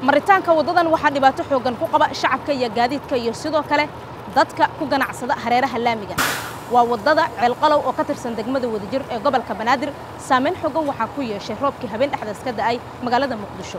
maritaanka waddadan waxaa dhibaato xooggan ku qaba shacabka iyo gaadiidka iyo sidoo kale dadka ku ganacsada hareeraha laamiga waa waddada ceelqalow oo ka tirsan degmada wadajir ee gobolka banaadir saamayn xooggan waxaa ku yeeshay roobkii habeen dhexdaas ka da'ay magaalada muqdisho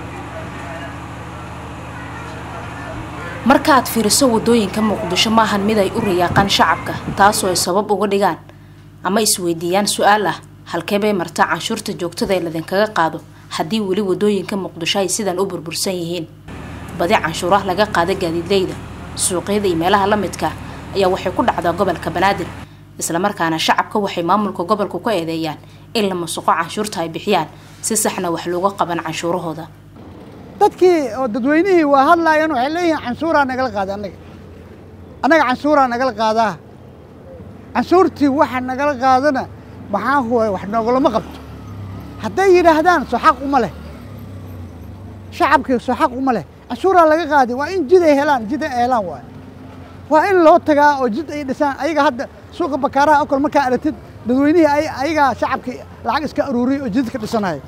marka aad fiiriso waddooyinka muqdisho ma ahan mid ay u rayaaqaan shacabka taasoo ay sabab uga dhigaan ama isweydiiyaan su-aal ah halkee bay martaa canshuurta joogtada ee ladinkaga qaado haddii weli waddooyinka muqdisho ay sidan u burbursan yihiin badi canshuuraha laga qaada gaadiidleyda suuqyada iyo meelaha la midka ayaa waxay ku dhacdaa gobolka banaadir islamarkaana shacabka waxay maamulka gobolku ka eedeeyaan in la masuqo canshuurta ay bixiyaan si saxna wax looga qaban canshuurahooda dadkii oo dadweynihii waa hadlaayeen waxay leeyihiin canshuuraa nagala qaada annaga annaga canshuuraa nagala qaadaa canshuurtii waxa nagala qaadana maxaa huwa wax noogolama qabto hadday yidhaahdaan soo xaq uma leh shacabkii soo xaq uma leh canshuuraa laga qaadi waa in jid ay helaan jid ay helaan waay waa in loo tagaa oo jid ay dhisaan ayaga hadda suuqa bakaaraha oo kale markaa aragtid dadweynihii ayagaa shacabkii lacag iska aruuriyay oo jidka dhisanaya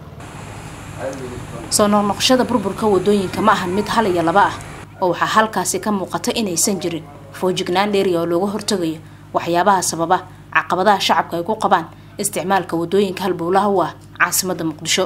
soo noqnoqoshada burburka waddooyinka ma ahan mid hal iyo laba ah oo waxaa halkaasi ka muuqata inaysan jirin foojignaan dheeriya oo looga hortagayo waxyaabaha sababa caqabadaha shacabka ay ku qabaan isticmaalka waddooyinka halbowlaha u ah caasimadda muqdisho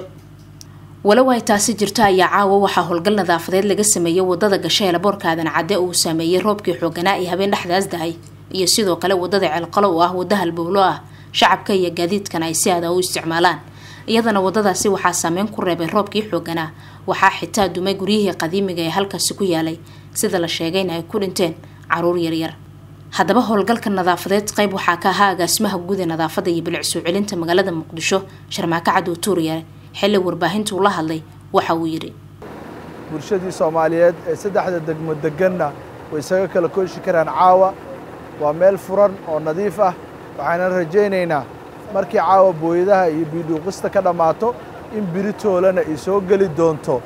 walow ay taasi jirto ayaa caawa waxaa howlgal nadaafadeed laga sameeyey waddada gasho ee laboorka aadan cadde uu saameeyey roobkii xooganaa ee habeen dhexdaas dahay iyo sidoo kale waddada ceelqalo oo ah wadda halbowlo ah shacabka iyo gaadiidkana ay si aada u isticmaalaan iyadana waddadaasi waxaa saameyn ku reebay roobkii xooganaa waxaa xitaa dumay guryihii qadiimiga ee halkaasi ku yaalay sida la sheegayna ay ku dhinteen caruur yaryar haddaba howlgalka nadaafadeed qayb waxaa ka ahaa agaasimaha guud ee nadaafadda iyo bilic soo celinta magaalada muqdisho sharmaako cadow tuuriyare xilli warbaahintuu la hadlay waxa uu yidhi bulshadii soomaaliyeed ee saddexda degmo deganna way isaga kala kooshi karaan caawa waa meel furan oo nadiif ah waxaanan rajaynaynaa markii caawa booyadaha iyo biidhuuqista ka dhammaato in biritoolana ay soo geli doonto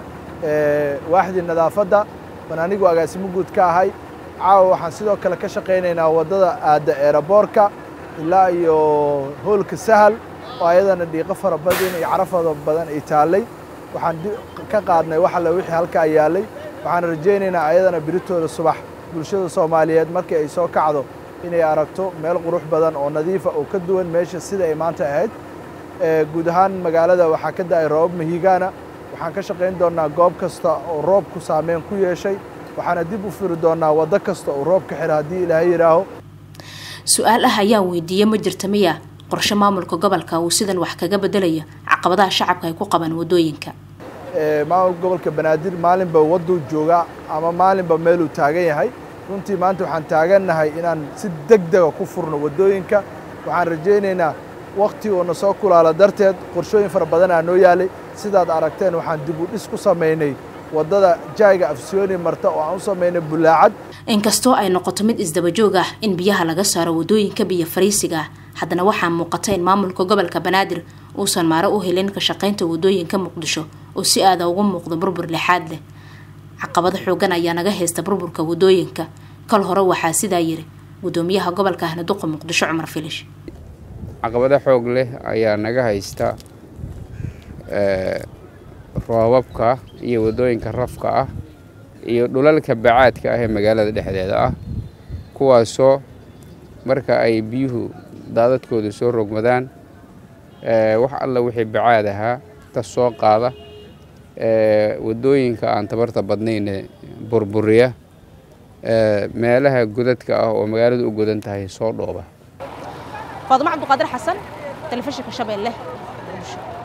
waaxdii nadaafadda ban anigu agaasimo guud ka ahay caawa waxaan sidoo kale ka shaqaynaynaa waddada aadda eeraboorka ilaa iyo hoolka sahal oo ayadana dhiiqo fara badan iyo carafada badan ay taallay waxaan ka qaadnay wax alle wixii halkaa yaallay waxaan rajaynaynaa ayadana biritooda subax bulshada soomaaliyeed markii ay soo kacdo inay aragto meel qurux badan oo nadiifa oo ka duwan meesha sida ay maanta ahayd guud ahaan magaalada waxaa ka da'ay roobab mahigaana waxaan ka shaqayn doonnaa goob kasta oo roobku saameyn ku yeeshay waxaana dib u firi doonnaa waddo kasta oo roob ka xira haddii ilaahay yidhaaho su-aal ah ayaan weydiiyey ma jirta miya qorshe maamulka gobolka uu sidan wax kaga bedelayo caqabadaha shacabka ay ku qabaan waddooyinka maamulka gobolka banaadir maalinba wadduu joogaa ama maalinba meeluu taagan yahay runtii maanta waxaan taagannahay inaan si deg dega ku furno waddooyinka waxaan rajaynaynaa wakhti uuna soo kulaalo darteed qorshooyin fara badanaa noo yaalay sidaad aragteen waxaan dib u dhis ku samaynay waddada jaayga afsiyooni marta oo aan u samaynay bulaacad inkastoo ay noqoto mid isdabajoog ah in biyaha laga saaro waddooyinka biyo fariisiga ah haddana waxaa muuqata in maamulka gobolka banaadir uusan maaro u helin ka shaqaynta waddooyinka muqdisho oo si aada uga muuqdo burbur lixaad leh caqabado xoogan ayaa naga haysta burburka waddooyinka kal hore waxaa sidaa yiri guddoomiyaha gobolka ahnaduqa muqdisho cumar filish caqabado xoog leh ayaa naga haysta roobabka iyo waddooyinka rafka ah iyo dhulalka bacaadka ah ee magaalada dhexdeeda ah kuwaasoo marka ay biyuhu daadadkooda soo rogmadaan wax alla wixii bacaad ahaa ka soo qaada waddooyinka aan tabarta badnayne burburiya meelaha godadka ah oo magaaladu u godan tahay soo dhooba faadimo cabduqaadir xasan telefishinka shabeelle